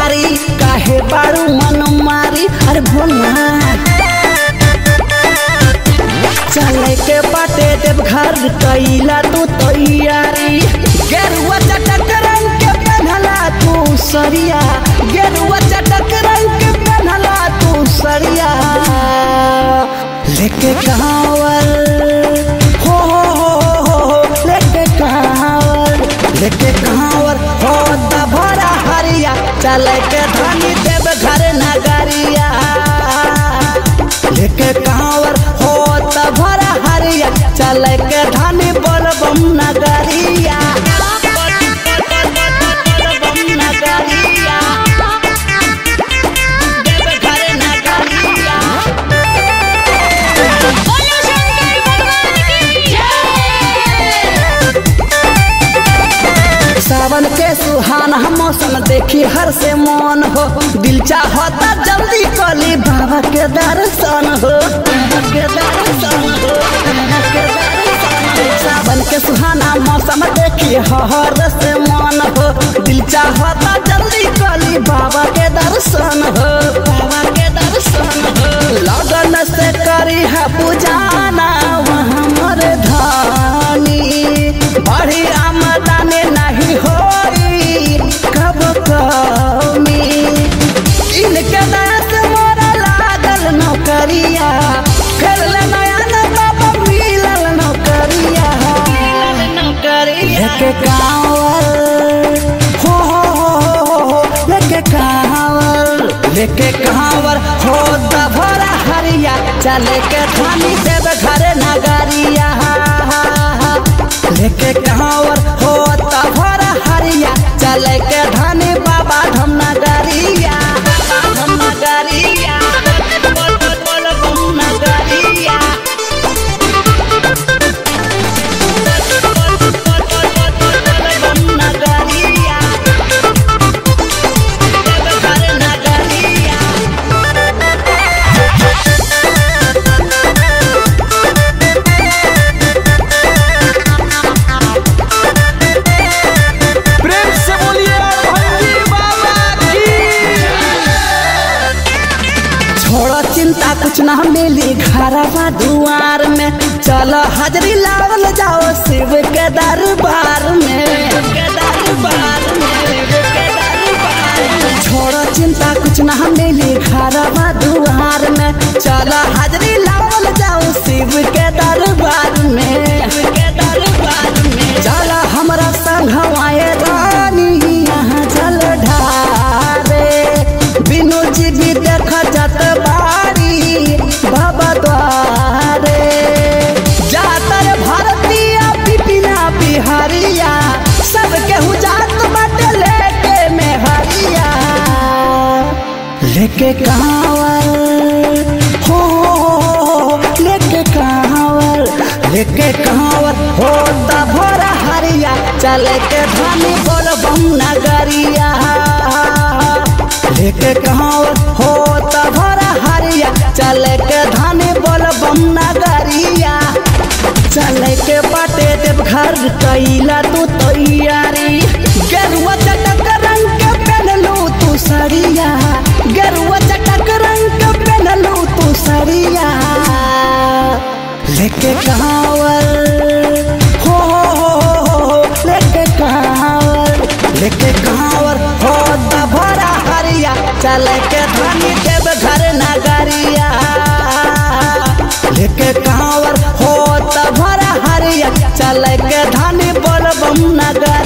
मारी काहे बारू मन मारी अरे बोल ना चले के बाटे देव घर कैला तू तैयारी गेरुआ चटक रंग के पहनला तू सरिया गेरुआ चटक रंग के पहनला तू सरिया लेके कांवर हो हो हो हो हो लेके कांवर लेके कांवर हो दभरा हरिया चले के धनी देव घर नगरिया लेके कांवर हो तभरा हरिया चले के धनी बोलबम नगरिया बोलबम नगरिया देव घर नगरिया बोलो शंकर भगवान की जय सावन के सुहाना मौसम देखी हर से मन हो दिल चाहता जल्दी कली बाबा के दर्शन हो बाबा के दर्शन हो बाबा के दर्शन हो। सावन के सुहाना मौसम देखी हर से मन हो दिल चाहता जल्दी कली बाबा के दर्शन हो बाबा के दर्शन हो लगन से करी है पूजाना वहाँ मोर धानी बड़ी आमदनी नहीं होई कब कमी इनके दस मोरा लागल नौकरिया कर ले नया न बाबा मिलल नौकरिया लेके कांवर हो हो हो हो हो लेके कांवर लेके कांवर हो दभरा हरिया चले के धानी देव घर नगरिया लेके कांवर हो दभरा हरिया चले के धानी बाबा धम नगरिया धम नगरिया बोल बोल बोल बम नगरिया बम नगरिया देव घर नगरिया प्रेम से बोलिए भंगी बाबा की छोड़ो चिंता कुछ ना मिली घरवा दुआर में चलो हाजरी लावल जाओ शिव के दरबार में के दरबार में, शिव के दरबार में। छोड़ो चिंता कुछ ना मिली घरवा दुआर में चलो हाजरी लावल जाओ शिव के दरबार में शिव के दरबार में चलो हमरा संग हवाए रानी यहाँ जल ढारे बिनु जी भी देख जत बारी बाबा द्वारे जातर भारतीय पिपिना बिहारिया सबके हुजात बाटे लेके में हरिया लेके कांवर हो हो, हो, लेके कांवर लेके कांवर हो दभरा हरिया चले के धनी बोल बम नगरिया लेके कांवर हो तभरा हरिया चले के धनी बोल बम नगरिया चले के बाटे देव घर कैला तू तैयारी गेरुआ चटक रंग के पहनलू तू सरिया गेरुआ चटक रंग के पहनलू तू सरिया लेके कांवर हो हो हो हो हो लेके कांवर लेके कांवर हो दभरा हरिया चले के धनी देव घर नगरिया लेके कांवर हो तभरा हरिया चले के धनी बोल बम नगर